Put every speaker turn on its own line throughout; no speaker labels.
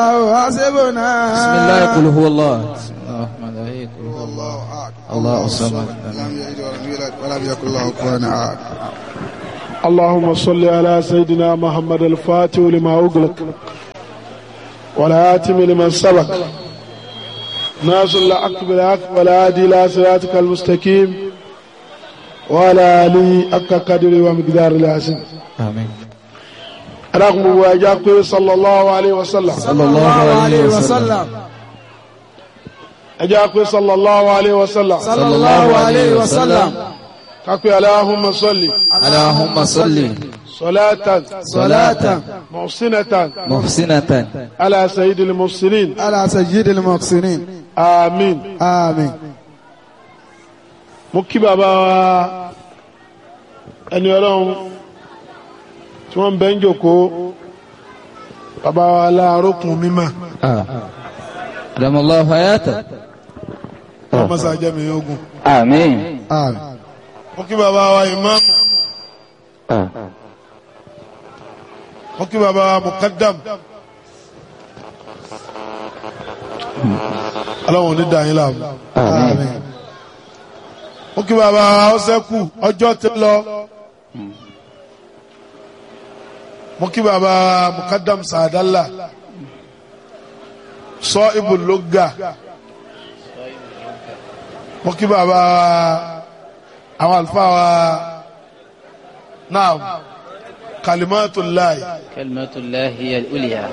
حسبنا
بسم الله قل هو الله بسم الله الرحمن الرحيم قل هو الله
الله أكبر
الله الصمد
لم يلد ولم يولد ولم يكن له كفوا أحد
اللهم صل على سيدنا محمد الفاتح لما أغلق والآتم لمن سبق ناصر الحق بالحق والهادي إلى صراطك المستقيم وعلى آله حق قدره ومقدار العظيم
آمين
رغم واجاك صلى الله عليه وسلم
صلى الله عليه وسلم
أجاك صلى الله عليه وسلم
صلى الله عليه وسلم
كاكو اللهم صل
اللهم صل
صلاة
صلاة
محسنة
محسنة
على سيد المرسلين
على سيد المحسنين
آمين
آمين
mo kí bàbá wa ẹni ọlọ́run tí wọ́n ń bẹ́ ń jòkó bàbá wa láàrókùn mímọ́
آه. أدام الله حياته
ọmọọsà jẹ́mi ogun
آمين
آمين
mo kí bàbá wa ìmáàmù mo kí bàbá wa mùkádàm ọlọ́run ní dàáyín láàmú
آمين
mo kí bàbá wa ọsẹ́kù ọjọ́ ti lọ mo kí bàbá wa mùkádàm sàdálà sọ ibùlógà mo kí bàbá wa àwọn àlùfáà wa náà kalimatullahi
كلمة الله هي الأولياء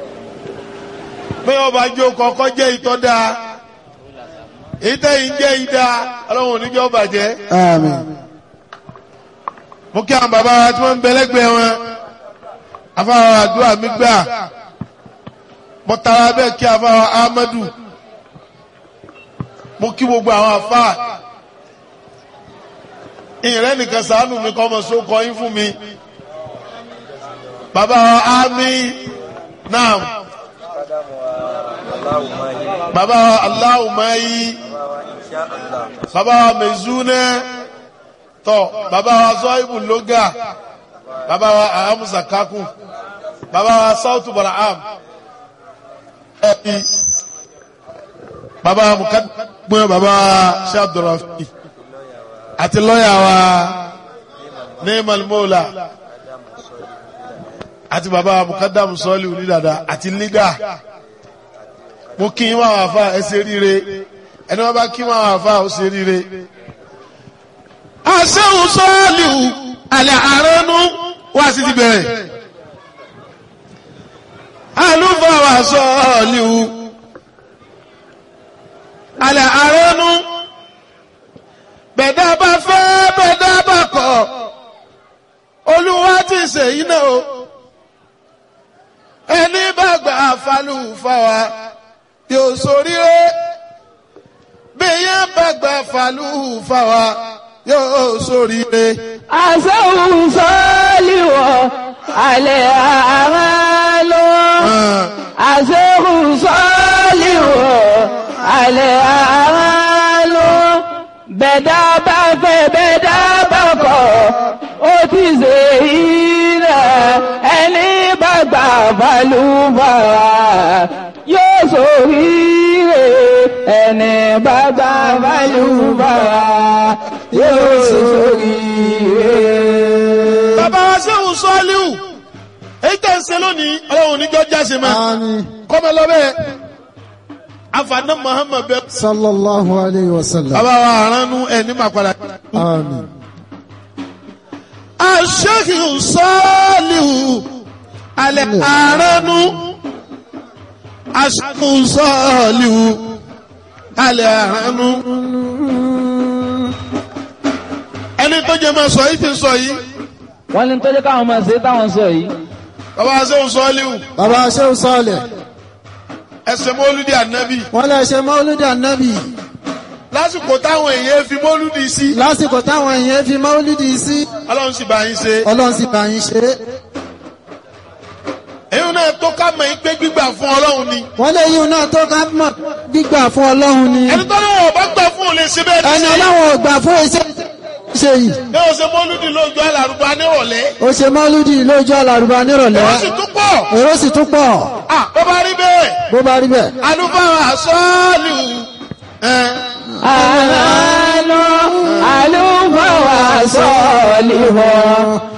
pé ọba jó kọ́kọ́ jẹ́ ìtọ́ dáa ìtẹ́yìn jẹ́ ìdá ọlọ́run oníjọ́ bàjẹ́
آمين
mo kí àwọn bàbá wa tí wọ́n ń bẹ lẹ́gbẹ̀ẹ́ wọn afáwọn àdúrà mi gbà mo tara bẹ́ẹ̀ kí afáwọn Ahmadu mo kí gbogbo àwọn afá ìrẹ́ nìkan sàánù mi kọ́ ọmọ sókọ yín fún mi bàbá wa ámì náà bàbá wa aláwùmáyí bàbá wa mẹ̀zúnẹ́ tọ́ bàbá wa zọ́ìbù lóga bàbá wa ahamusa kakun bàbá wa sautu baraham ẹbí bàbá wa mukadumẹ bàbá wa shabdurafi àti lọ́yà wa neemal mola àti bàbá wa mukadamu sọ́ọ̀lì onídàdà àti lídà mo kí n wá wà fà ẹ ṣe ríire ẹni wọn bá kí wọn wà fà ó ṣe ríire asẹ́hùn sọ́ọ̀lìhù alẹ́ àránú wá sí ti bẹ̀rẹ̀ alúfàwà sọ́ọ̀lìhù alẹ́ àránú bẹ̀dá bá fẹ́ bẹ̀dá bá kọ̀ olúwa ti ṣèyí náà o ẹni bá gbà falúfàwà yóò ṣoríire bí yẹn bá gbà falúfàwà yóò ṣoríire.
àṣẹ́hùn sọ́ọ́lìwọ̀ alẹ́ àárá lọ. àṣẹ́hùn sọ́ọ́lìwọ̀ alẹ́ àárá lọ. bẹ̀dá bá fẹ́ bẹ̀dá bá kọ̀ ó ti ṣe ìrẹ̀ ẹni bá gbà balùbàrà yóò ṣoríire ẹni bá gbà balùbàrà yóò ṣoríire.
bàbá wa sẹ́hùn sọ́ọ́líhù èyí tẹ̀ ń ṣe lónìí ọlọ́run oníjọ́ jáse mọ́
آمين
kọ́mọ lọ́bẹ̀ afaná muhammed bẹ.
صلى الله عليه وسلم
bàbá wa aránú ẹ̀ ní màkàlà.
آمين
aṣẹ́hùn sọ́ọ́líhù alẹ́ aránú aṣẹ́hùn sọ́ọ́líhù alẹ́ aránú. ẹni tó jẹ́ máa sọ yìí ti sọ yìí
wọ́n ní tó jẹ́ káwọn máa ṣe táwọn sọ yìí.
bàbá wa sẹ́hùn sọ́ọ́líhù
bàbá ṣéun sọ́ọ̀lẹ̀
ẹsẹ̀ mọ́lúdì ànábì
wọ́n lè ṣe mọ́lúdì ànábì
lásìkò táwọn èèyàn fi mọ́lúdì sí
lásìkò táwọn èèyàn fi mọ́lúdì sí
ọlọ́run sì bá yín ṣe
ọlọ́run sì bá yín ṣe é
èyí náà tó ká mọ̀ yín pé gbígbà fún ọlọ́run ni
wọ́n lè yíun náà tó ká mọ̀ gbígbà fún ọlọ́run ni
ẹni tó náà ọba gbà fún òun lè ṣe bẹ́ẹ̀
ẹni
ní sí
ọlọ́run ò gbà fún iṣẹ́ ṣe yìí
ní o ṣe mọ́lúdì lójú alárùbá nírọ̀lẹ́
ó ṣe mọ́lúdì lójú àlàrúbá nírọ̀lẹ́
wọ́n sì tún pọ̀
èrò sì tún pọ̀
Ah, bó bá rí bẹ́ẹ̀
bó bá rí bẹ́ẹ̀.
alúfáà sọ́ọ̀lù ẹ̀
àlọ́ àlùfáà wà sọ́ọ̀lì wọ̀